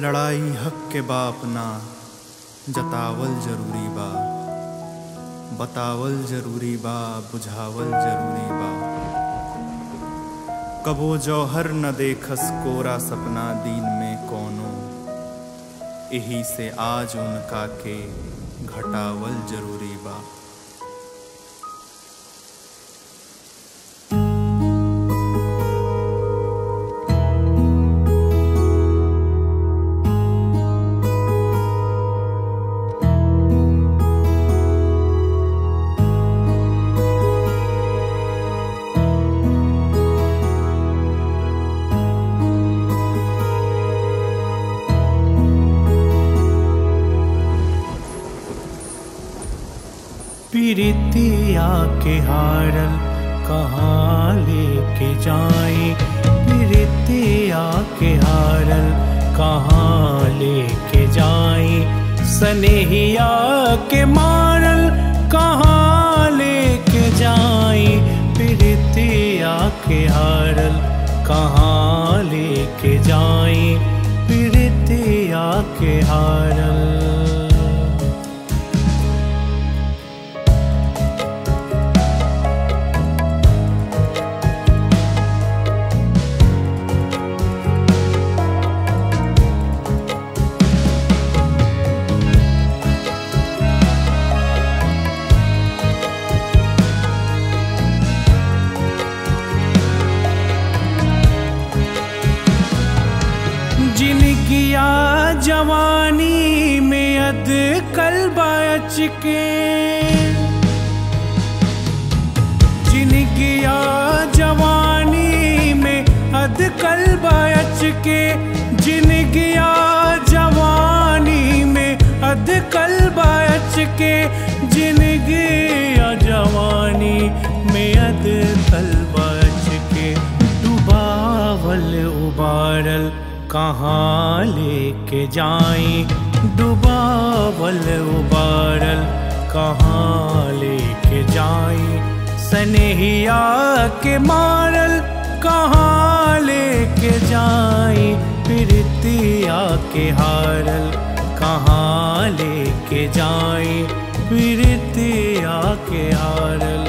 लड़ाई हक के बाप ना जतावल जरूरी बा बतावल जरूरी बा बुझावल जरूरी बा कबो जौहर न देखस कोरा सपना दिन में कोनो एही से आज उनका के घटावल जरूरी बा प्रीतिया के हारल कहाँ लेके जाए प्रीतिया के हारल कहाँ लेके जाए सनेहिया के मारल कहाँ लेके जाए प्रीतिया के हारल कहाँ लेके जाए प्रीतिया के हारल जिनकिया जवानी में अद कल बच के जिनकिया जवानी में अद कल बच के जिनकिया जवानी में अद कल बच के जिनकिया जवानी में अद कल बच के डुबावल उबारल कहाँ लेके जाए डुबावल उबारल कहाँ लेके जाए सनेहिया के मारल कहाँ लेके जाए प्रीतिया के हारल कहाँ लेके जाए प्रीतिया के हारल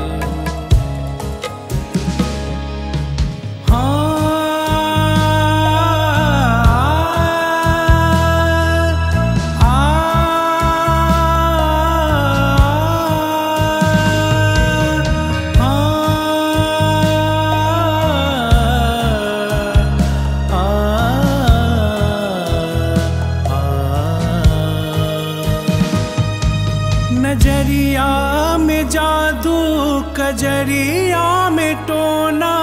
नजरिया में जादू कजरिया में टोना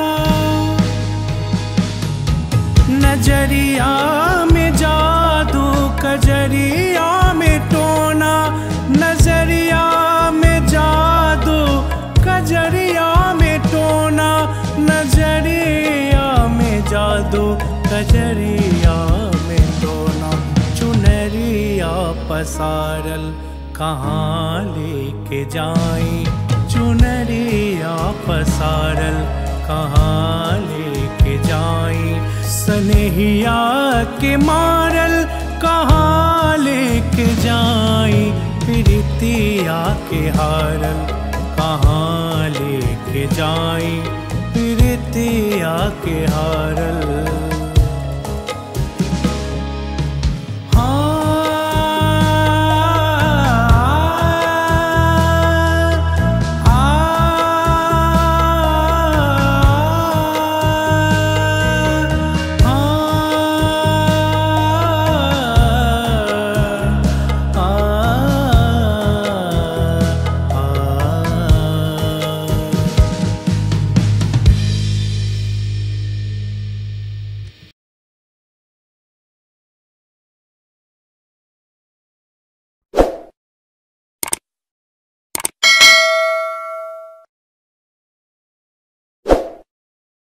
नजरिया में जादू कजरिया में टोना नजरिया में जादू कजरिया में टोना नजरिया में जादू कजरिया में टोना चुनरिया पसारल कहाँ लेके जाए चुनरिया पसारल कहाँ लेके जाए सनेहिया के मारल कहाँ लेके जाए प्रीतिया के हारल कहाँ लेके जाए प्रीतिया के हारल